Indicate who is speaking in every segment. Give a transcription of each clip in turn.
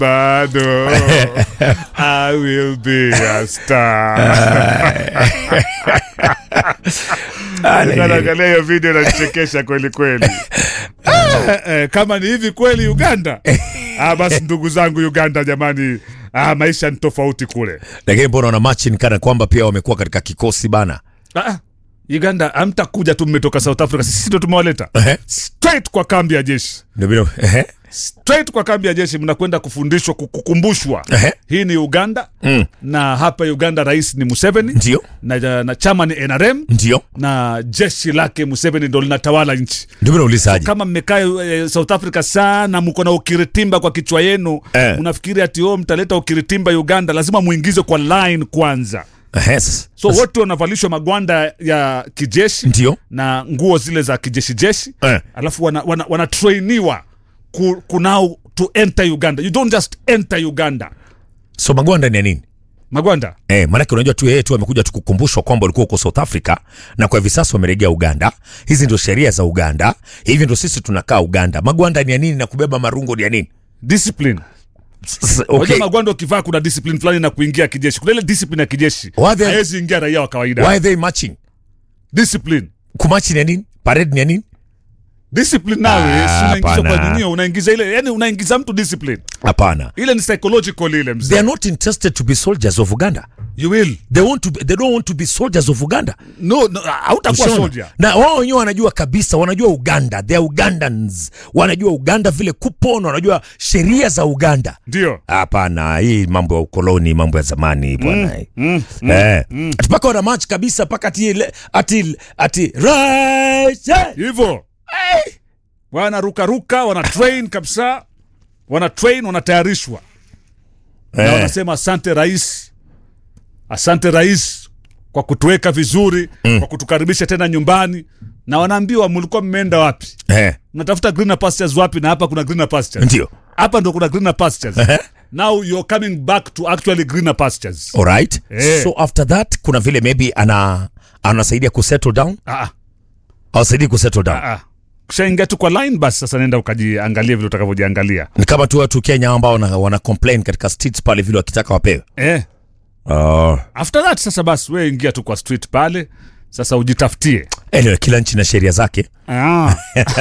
Speaker 1: bado I will be a star. Naangalia hiyo video nanichekesha kweli kweli. Eh, eh, kama ni hivi kweli Uganda, ah, basi ndugu zangu Uganda, jamani, ah, maisha ni tofauti kule.
Speaker 2: lakini mbona wana machin kana kwamba pia wamekuwa katika kikosi bana
Speaker 1: Ah, Uganda hamtakuja tu, mmetoka South Africa, sisi ndo tumewaleta
Speaker 2: Ehe.
Speaker 1: straight kwa kambi ya jeshi
Speaker 2: Ndio vile- ehe.
Speaker 1: straight kwa kambi ya jeshi, mnakwenda kufundishwa, kukumbushwa.
Speaker 2: Ehe.
Speaker 1: Hii ni Uganda
Speaker 2: Mm.
Speaker 1: na hapa Uganda rais ni Museveni
Speaker 2: ndio
Speaker 1: na, na chama ni NRM
Speaker 2: ndio
Speaker 1: na jeshi lake Museveni ndo linatawala nchi.
Speaker 2: ndio vile ulizaji
Speaker 1: Kama mmekaa eh, South Africa sana, mko na ukiritimba kwa kichwa yenu
Speaker 2: Eh.
Speaker 1: mnafikiri ati oh, mtaleta ukiritimba Uganda, lazima muingize kwa line kwanza.
Speaker 2: Ehe, sasa-
Speaker 1: So
Speaker 2: sasa-
Speaker 1: wote wanavalishwa magwanda ya kijeshi
Speaker 2: ndio
Speaker 1: na nguo zile za kijeshi jeshi
Speaker 2: Eh.
Speaker 1: alafu wana, wana, wana trainiwa ku, kunao to enter Uganda. You don't just enter Uganda.
Speaker 2: so magwanda ni ya nini
Speaker 1: Magwanda
Speaker 2: Eh, maanake unajua tu yeye tu amekuja tu kukumbushwa kwamba ulikuwa uko South Africa na kwa hivi sasa wamerejea Uganda. Hizi ndio sheria za Uganda, hivi ndio sisi tunakaa Uganda. Magwanda ni ya nini na kubeba marungo ni ya nini?
Speaker 1: discipline.
Speaker 2: S-
Speaker 1: Unajua
Speaker 2: Okay.
Speaker 1: magwanda ukivaa kuna discipline fulani na kuingia kijeshi. Kuna ile discipline ya kijeshi.
Speaker 2: Why they-
Speaker 1: Haiwezi ingia raia wa kawaida.
Speaker 2: Why are they marching?
Speaker 1: Discipline.
Speaker 2: Kumachi ni ya nini? Parade ni ya nini?
Speaker 1: Discipline nawe
Speaker 2: Ah,
Speaker 1: si unaingiza kwa
Speaker 2: hapana.
Speaker 1: dunia, unaingiza ile, yani unaingiza mtu discipline.
Speaker 2: Hapana.
Speaker 1: Ile ni psychological ile
Speaker 2: They
Speaker 1: mzee.
Speaker 2: are not interested to be soldiers of Uganda.
Speaker 1: You will.
Speaker 2: They want to be, they don't want to be soldiers of Uganda.
Speaker 1: No, no hautakuwa
Speaker 2: Ushaona?
Speaker 1: soldier.
Speaker 2: na wao wenyewe wanajua kabisa, wanajua Uganda, they are Ugandans, wanajua Uganda vile kupona, wanajua sheria za Uganda.
Speaker 1: Ndio.
Speaker 2: Hapana, hii mambo ya ukoloni, mambo ya zamani bwana.
Speaker 1: Mm,
Speaker 2: eh, ati mpaka wana match kabisa mpaka ati ile- ati ati right eh.
Speaker 1: hivyo wanarukaruka wana train kabisa wana train wanatayarishwa na
Speaker 2: Eh.
Speaker 1: wanasema asante rais asante rais kwa kutuweka vizuri kwa kutukaribisha tena nyumbani na wanaambiwa mlikuwa mmeenda wapi
Speaker 2: Eh,
Speaker 1: mnatafuta greener pastures wapi na hapa kuna greener pastures
Speaker 2: ndio.
Speaker 1: hapa ndo kuna greener pastures
Speaker 2: Ehe.
Speaker 1: now you're coming back to actually greener pastures
Speaker 2: Alright.
Speaker 1: Eh.
Speaker 2: So after that kuna vile maybe ana anasaidia kusettle down
Speaker 1: ah,
Speaker 2: awasaidii kusettle down
Speaker 1: ah, ah. kishaingia tu kwa line basi sasa nenda ukajiangalia vile utakavyojiangalia
Speaker 2: ni kama tu watu Kenya ambao wana, wana complain katika streets pale vile wakitaka wapewe
Speaker 1: eh.
Speaker 2: uh,
Speaker 1: after that sasa basi we ingia tu kwa street pale sasa ujitafutie
Speaker 2: anyway, kila nchi na sheria zake
Speaker 1: Ah.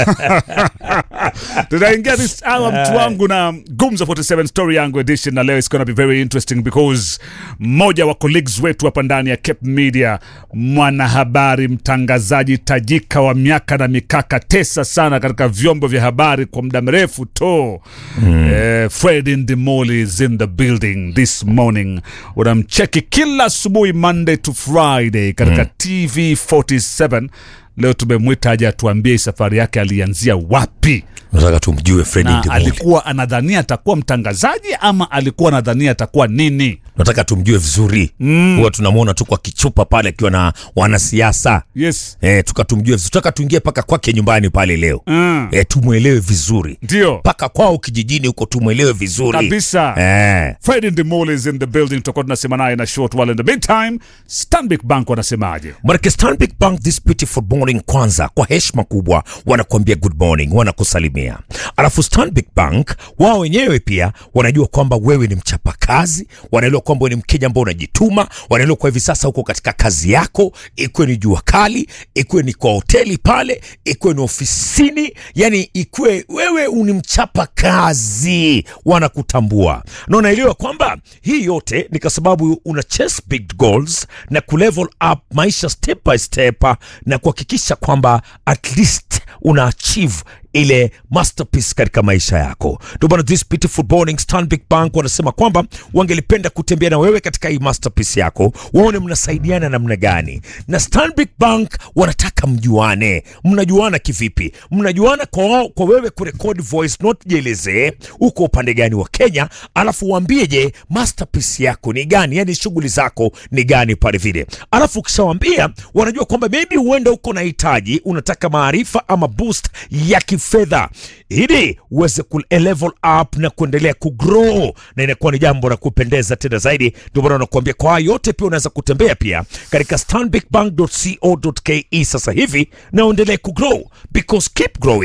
Speaker 1: tunaingia this hour mtu wangu na gumza 47 story yangu edition na leo is gonna be very interesting because mmoja wa colleagues wetu hapa ndani ya Cape Media mwanahabari mtangazaji tajika wa miaka na mikaka tesa sana katika vyombo vya habari kwa muda mrefu to mm. eh, Fred Ndimoli is in the building this morning unamcheki kila asubuhi Monday to Friday katika TV 47 leo tumemwita aje atuambie safari yake alianzia wapi
Speaker 2: nataka tumjue Fredi
Speaker 1: na
Speaker 2: Ndimuli
Speaker 1: alikuwa anadhania atakuwa mtangazaji ama alikuwa anadhania atakuwa nini
Speaker 2: nataka tumjue vizuri huwa tunamwona tu kwa kichupa pale akiwa na wanasiasa
Speaker 1: yes
Speaker 2: eh, tukatumjue vizuri tutaka tuingie mpaka kwake nyumbani pale leo
Speaker 1: Mm.
Speaker 2: eh, tumwelewe vizuri
Speaker 1: ndio
Speaker 2: mpaka kwao kijijini huko tumwelewe vizuri
Speaker 1: kabisa
Speaker 2: eh.
Speaker 1: Fred Ndimoli is in the building tutakuwa tunasema naye na short while in the meantime Stanbic Bank wanasemaje
Speaker 2: Manake Stanbic Bank this beautiful morning, kwanza kwa heshima kubwa wanakuambia good morning, wanakusalimia. Alafu Stanbic Bank wao wenyewe pia wanajua kwamba wewe ni mchapakazi, wanaelewa kwamba wewe ni Mkenya ambao unajituma, wanaelewa kwa hivi sasa uko katika kazi yako, ikuwe ni jua kali, ikuwe ni kwa hoteli pale, ikuwe ni ofisini, yani ikuwe wewe ni mchapa kazi, wanakutambua na unaelewa kwamba hii yote ni kwa sababu una chase big goals na kulevel up maisha step by step na kuhakikisha kwamba at least una achieve ile masterpiece katika maisha yako. Ndio maana this beautiful morning Stanbic Bank wanasema kwamba wangelipenda kutembea na wewe katika hii masterpiece yako, waone mnasaidiana namna gani. Na Stanbic Bank wanataka mjuane. Mnajuana kivipi? Mnajuana kwa, wao- kwa wewe kurekodi voice note, jielezee uko upande gani wa Kenya, alafu waambie je, masterpiece yako ni gani, yani shughuli zako ni gani pale vile. Alafu ukishawambia, wanajua kwamba maybe huenda uko na hitaji, unataka maarifa ama boost ya kifedha ili uweze ku level up na kuendelea kugrow, na inakuwa ni jambo la kupendeza tena zaidi. Ndio maana nakuambia kwa haya yote, pia unaweza kutembea pia katika stanbicbank.co.ke sasa hivi na uendelee kugrow because keep growing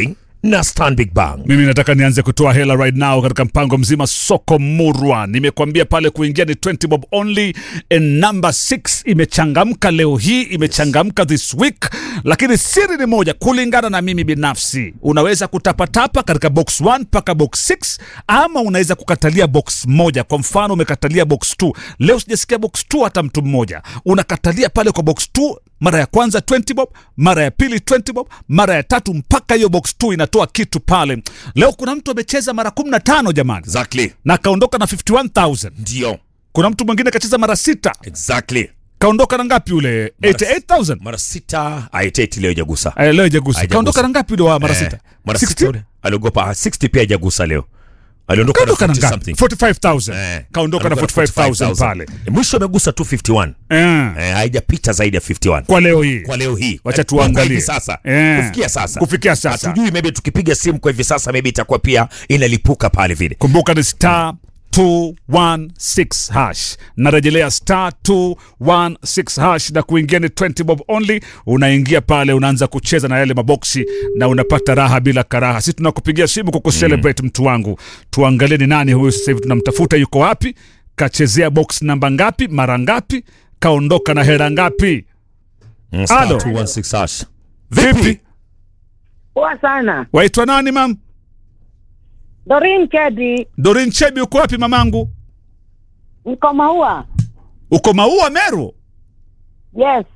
Speaker 2: na Stanbic Bank.
Speaker 1: mimi nataka nianze kutoa hela right now katika mpango mzima soko murwa nimekwambia pale kuingia ni 20 bob only and number 6 imechangamka leo hii imechangamka this week lakini siri ni moja kulingana na mimi binafsi unaweza kutapatapa katika box 1 mpaka box 6 ama unaweza kukatalia box moja kwa mfano umekatalia box 2 leo sijasikia box 2 hata mtu mmoja unakatalia pale kwa box 2 mara ya kwanza 20 bob mara ya pili 20 bob mara ya tatu mpaka hiyo box 2 inatoa kitu pale leo kuna mtu amecheza mara 15 jamani
Speaker 2: Exactly.
Speaker 1: na akaondoka na 51000
Speaker 2: Ndio.
Speaker 1: kuna mtu mwingine kacheza mara sita
Speaker 2: Exactly.
Speaker 1: kaondoka na ngapi ule 88000
Speaker 2: Mara sita aiteti leo jagusa.
Speaker 1: Eh, leo jagusa
Speaker 2: Haijagusa.
Speaker 1: kaondoka na ngapi ule wa mara
Speaker 2: Eh,
Speaker 1: sita
Speaker 2: Mara
Speaker 1: 60?
Speaker 2: sita ule. Aliogopa 60 pia jagusa leo. Aliondoka na
Speaker 1: kaondoka na
Speaker 2: 50
Speaker 1: ngapi
Speaker 2: something.
Speaker 1: 45000
Speaker 2: Eh,
Speaker 1: kaondoka na
Speaker 2: alikuwa
Speaker 1: 45000 pale
Speaker 2: Mwisho amegusa 251.
Speaker 1: eh,
Speaker 2: Eh, haijapita zaidi ya 51.
Speaker 1: kwa leo hii
Speaker 2: Kwa leo hii.
Speaker 1: Wacha
Speaker 2: Eh,
Speaker 1: tuangalie.
Speaker 2: kwa hivi sasa.
Speaker 1: Eh.
Speaker 2: Kufikia sasa.
Speaker 1: Kufikia sasa.
Speaker 2: Hatujui maybe tukipiga simu kwa hivi sasa maybe itakuwa pia inalipuka pale vile.
Speaker 1: kumbuka ni star 216 hash narejelea star 216 hash na kuingia ni 20 bob only unaingia pale unaanza kucheza na yale maboksi na unapata raha bila karaha si tunakupigia simu kwa kucelebrate mtu wangu tuangalie ni nani huyu sasa hivi tunamtafuta yuko wapi kachezea box namba ngapi mara ngapi kaondoka na hera ngapi
Speaker 2: Mm, star
Speaker 1: Alo.
Speaker 2: 216 hash.
Speaker 1: vipi
Speaker 3: Poa sana.
Speaker 1: waitwa nani mam
Speaker 3: Dorin Kedi,
Speaker 1: dorin chebi uko wapi mamangu
Speaker 3: niko Maua.
Speaker 1: uko maua meru
Speaker 3: Yes.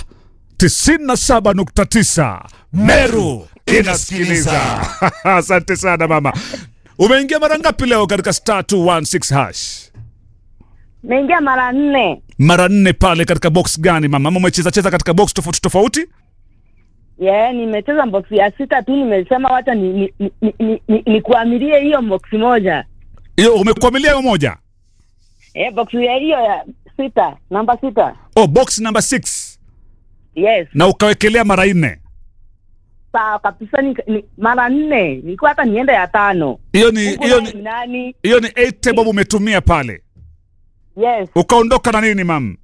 Speaker 1: 97.9 Meru inasikiliza. Asante sana mama. Umeingia mara ngapi leo katika star 216 hash?
Speaker 3: Nimeingia mara nne.
Speaker 1: Mara nne pale katika box gani mama? Ama umecheza cheza katika box tofauti tofauti?
Speaker 3: Yeah, nimecheza box ya sita tu, nimesema wacha ni, ni, ni, ni, ni, ni, nikuamilie hiyo box moja.
Speaker 1: Hiyo umekwamilia hiyo moja.
Speaker 3: Eh, box ya hiyo ya sita, namba sita.
Speaker 1: Oh, box number 6
Speaker 3: Yes.
Speaker 1: na ukawekelea mara nne.
Speaker 3: Sawa kabisa ni, ni mara nne. Nilikuwa hata niende ya tano.
Speaker 1: Hiyo ni
Speaker 3: Mungu
Speaker 1: hiyo
Speaker 3: naye
Speaker 1: ni
Speaker 3: ni nani?
Speaker 1: hiyo ni 8 table umetumia pale.
Speaker 3: Yes.
Speaker 1: Ukaondoka na nini mam?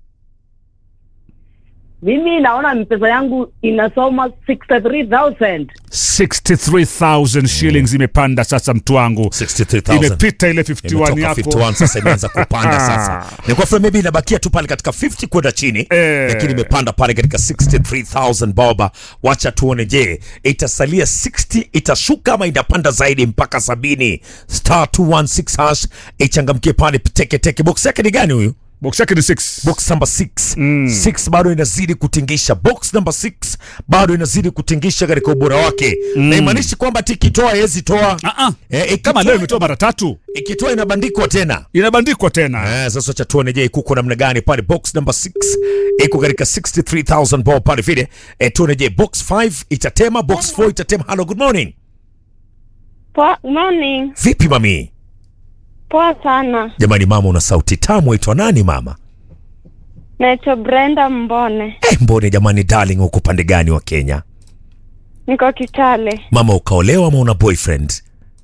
Speaker 3: Mimi naona pesa yangu inasoma 63,000.
Speaker 1: 63000 shillings imepanda sasa mtu wangu.
Speaker 2: 63000.
Speaker 1: Imepita ile 51
Speaker 2: Imetoka
Speaker 1: yako.
Speaker 2: 51 sasa imeanza kupanda sasa. Ni kwa maybe inabakia tu pale katika 50 kwenda chini.
Speaker 1: Eh.
Speaker 2: Lakini imepanda pale katika 63000 boba. Wacha tuone je, itasalia 60 itashuka ama inapanda zaidi mpaka 70. Star 216 hash ichangamkie pale teke teke. Box yake ni gani huyu?
Speaker 1: Box yake ni 6.
Speaker 2: box number 6 mm. 6 bado inazidi kutingisha box number 6 bado inazidi kutingisha katika ubora wake mm. na imaanishi kwamba tikitoa hezi toa
Speaker 1: Ah ah.
Speaker 2: eh, ikitoa,
Speaker 1: Kama leo imetoa mara tatu.
Speaker 2: ikitoa inabandikwa tena
Speaker 1: inabandikwa tena
Speaker 2: Eh, sasa cha tuone je kuko namna gani pale box number 6 iko katika 63000 ball pale vile eh, tuone je box 5 itatema box 4 itatema hello good morning
Speaker 4: Poa, morning.
Speaker 2: vipi mami
Speaker 4: Poa sana.
Speaker 2: jamani mama una sauti tamu waitwa nani mama
Speaker 4: Naitwa Brenda Mbone.
Speaker 2: eh, mbone jamani darling uko pande gani wa Kenya
Speaker 4: Niko Kitale.
Speaker 2: mama ukaolewa ama una boyfriend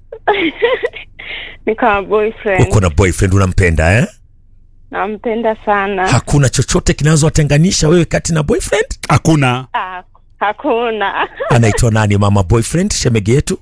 Speaker 4: Niko na boyfriend.
Speaker 2: uko na boyfriend unampenda eh
Speaker 4: Nampenda sana.
Speaker 2: hakuna chochote kinazowatenganisha wewe kati na boyfriend
Speaker 1: hakuna
Speaker 4: Ah, hakuna.
Speaker 2: anaitwa nani mama boyfriend shemegi yetu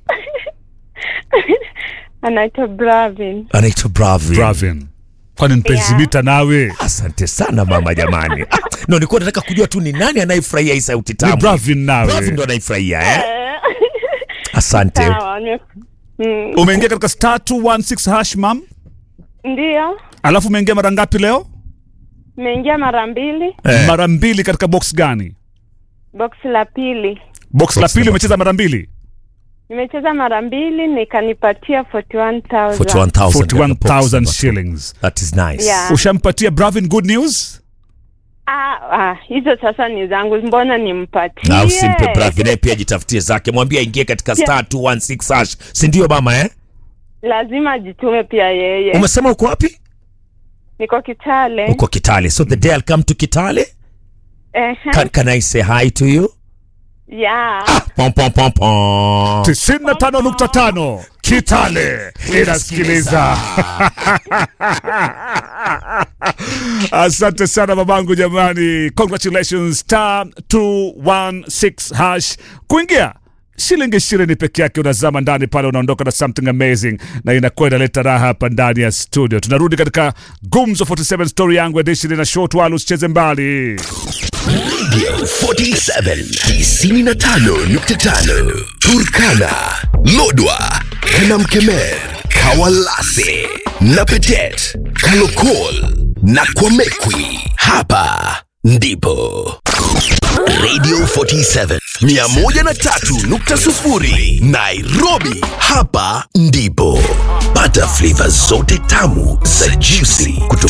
Speaker 4: Anaitwa Bravin.
Speaker 2: anaitwa Bravin.
Speaker 1: Bravin. kwani mpenzi
Speaker 4: Yeah.
Speaker 1: mita nawe
Speaker 2: asante sana mama jamani Ah, no nilikuwa nataka kujua tu ni nani anayefurahia hii sauti
Speaker 1: ni
Speaker 2: tamu
Speaker 1: Bravin
Speaker 2: Bravin ndo
Speaker 1: nawe
Speaker 2: anaifurahia eh?
Speaker 4: Eh,
Speaker 2: asante
Speaker 4: Sawa. ni- Mm,
Speaker 1: umeingia katika star 216 hash mam
Speaker 4: Ndio.
Speaker 1: alafu umeingia mara ngapi leo
Speaker 4: Nimeingia mara mbili.
Speaker 2: Eh.
Speaker 1: mara mbili katika box gani
Speaker 4: Box la pili.
Speaker 1: box la
Speaker 2: Box
Speaker 1: pili
Speaker 2: number
Speaker 1: umecheza mara mbili
Speaker 4: Nimecheza mara mbili nikanipatia 41,000.
Speaker 2: 41,000
Speaker 1: 41000
Speaker 2: Box
Speaker 1: shillings
Speaker 2: that is nice
Speaker 4: Yeah.
Speaker 1: ushampatia Bravin good news
Speaker 4: Ah, ah, hizo sasa ni zangu. Mbona nimpatie?
Speaker 2: na usimpe Bravin naye pia jitafutie zake mwambie aingie katika star 216 hash si ndio mama eh
Speaker 4: Lazima ajitume pia yeye.
Speaker 2: umesema uko wapi
Speaker 4: Niko Kitale.
Speaker 2: uko Kitale so the day I'll come to Kitale
Speaker 4: Ehe.
Speaker 2: can, can I say hi to you
Speaker 4: Yeah.
Speaker 2: pom pom pom pom
Speaker 1: 95.5 Kitale inasikiliza. Asante sana babangu jamani, congratulations star 216 hash kuingia shilingi ishirini peke yake unazama ndani pale unaondoka na something amazing na inakuwa inaleta raha hapa ndani ya studio tunarudi katika gumzo 47 story yangu edition na short wala usicheze mbali
Speaker 5: Radio 47 95.5 Turkana, Lodwa, Kanamkemer, Kawalase, Napetet, Kalokol na Kwamekwi. Hapa ndipo Radio 47 103.0 Nairobi. Hapa ndipo pata flavor zote tamu za juicy kutoka